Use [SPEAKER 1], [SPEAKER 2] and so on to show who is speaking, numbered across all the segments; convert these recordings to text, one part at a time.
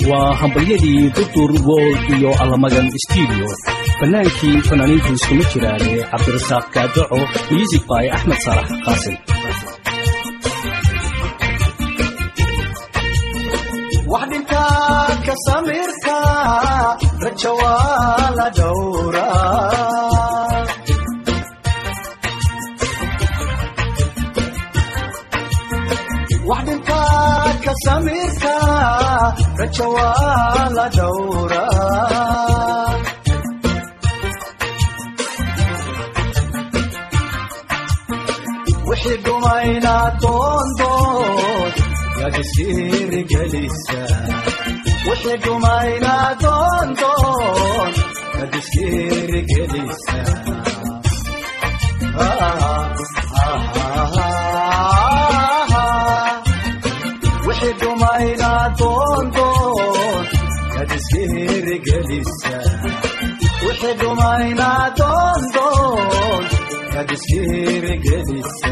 [SPEAKER 1] waa hambalyadii dudur wold iyo allamagan stuudio fannaankii fanaaniintu iskuma jiraane cabdirasaaq kaadaco music by axmed saalax qaasim
[SPEAKER 2] wax dhintaa ka samirka raja waa la dhowraa wax dhintaa ka samirka raja waa la dhowraa wixii dhumayna doondoon yagisirigelisa wixii dhumayna doondoon yagisirigelisa wixii dhumayna doondoon yagisirigelisa wixii dhumayna doondoon yagisirigelisa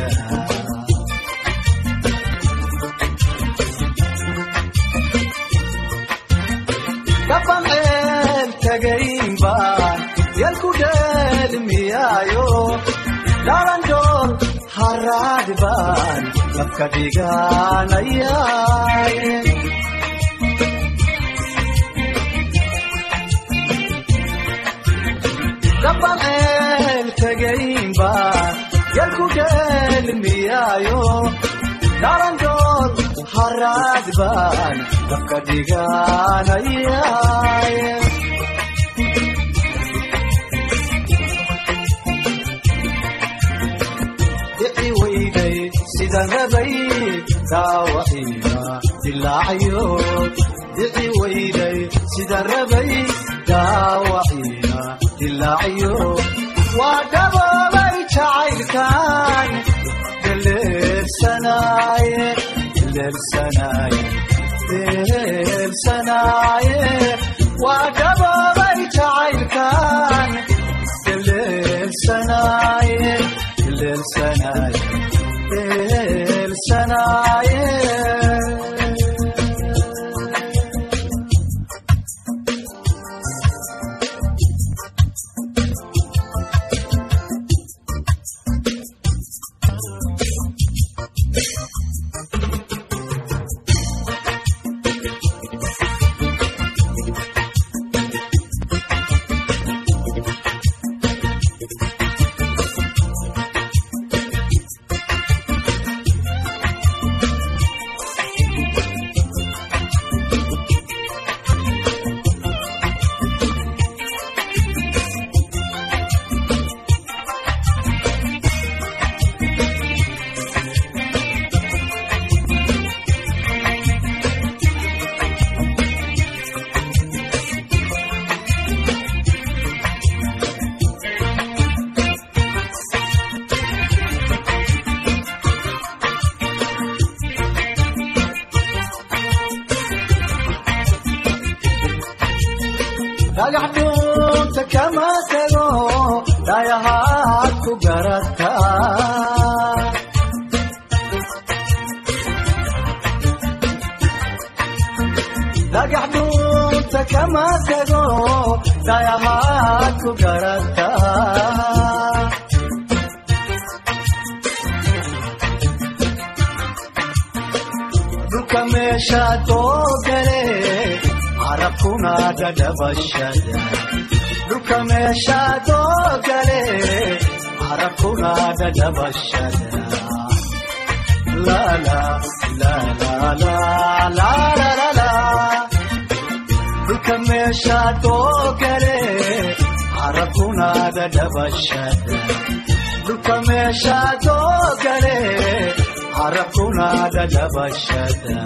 [SPEAKER 2] kabanceel tagaynba yalku dheelmiyaayo dhalandool haraad baan labka dhiganayay kabanceel tagaynba yalku dheelmiyaayo dhalandool haraad baan labka dhiganayay dhici weyday sidan rabay daawaciina dilaacayo dhici weyday sidan rabay daawaciina dilaacayo waa dhaboobay jacaylkan deleersanaaye deleersanaaye deleersanaaye waa dhaboobay jacaylkan deleersanaaye deleersanaaye deleersanaaye dhagax dhuunta kama tago dhayahaad ku garata dhagax dhuunta kama tago dhayahaad ku garata dhulka meesha doogale carabkuna dhadhabashada dhulka meesha doogale carabkuna dhadhabashada lala lalalala dhulka meesha doogale carabkuna dhadhabashada dhulka meesha doogale carabkuna dhadhabashada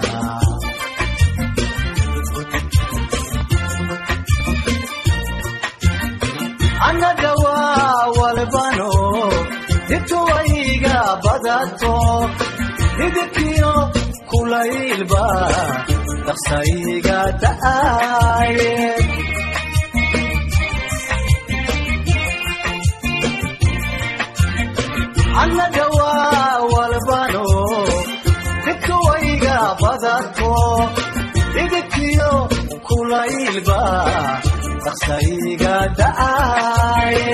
[SPEAKER 2] annaga waa walbano dibtuwayga badato hidibkiyo kulaylba daqsayga da'aye annaga waa walbano dibtuwayga badato hidibkiyo wiilba dhaqsayga da'aye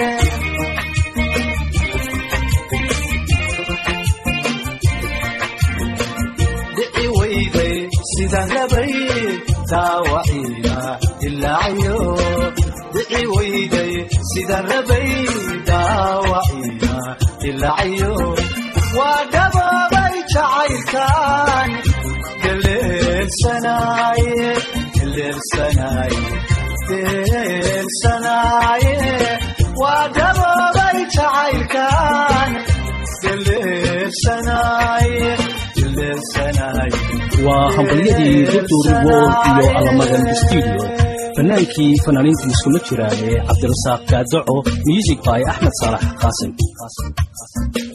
[SPEAKER 2] dhici weyday sidaan rabay daawaciina dilaacayo dhici weyday sidaan rabay daawaciina dilaacayo waa dhaboobay jacaylkan deleelsanaaye deleelsanaaye deleelsanaaye waa dhaboobay jacaylkan deleelsanaaye deleelsanaaye
[SPEAKER 1] waa hambalyadii doctor wol iyo alamagan studio fanaankii fanaaniintii iskula jiraan ee cabdirasaaq gaadaco music by axmed saalax qaasim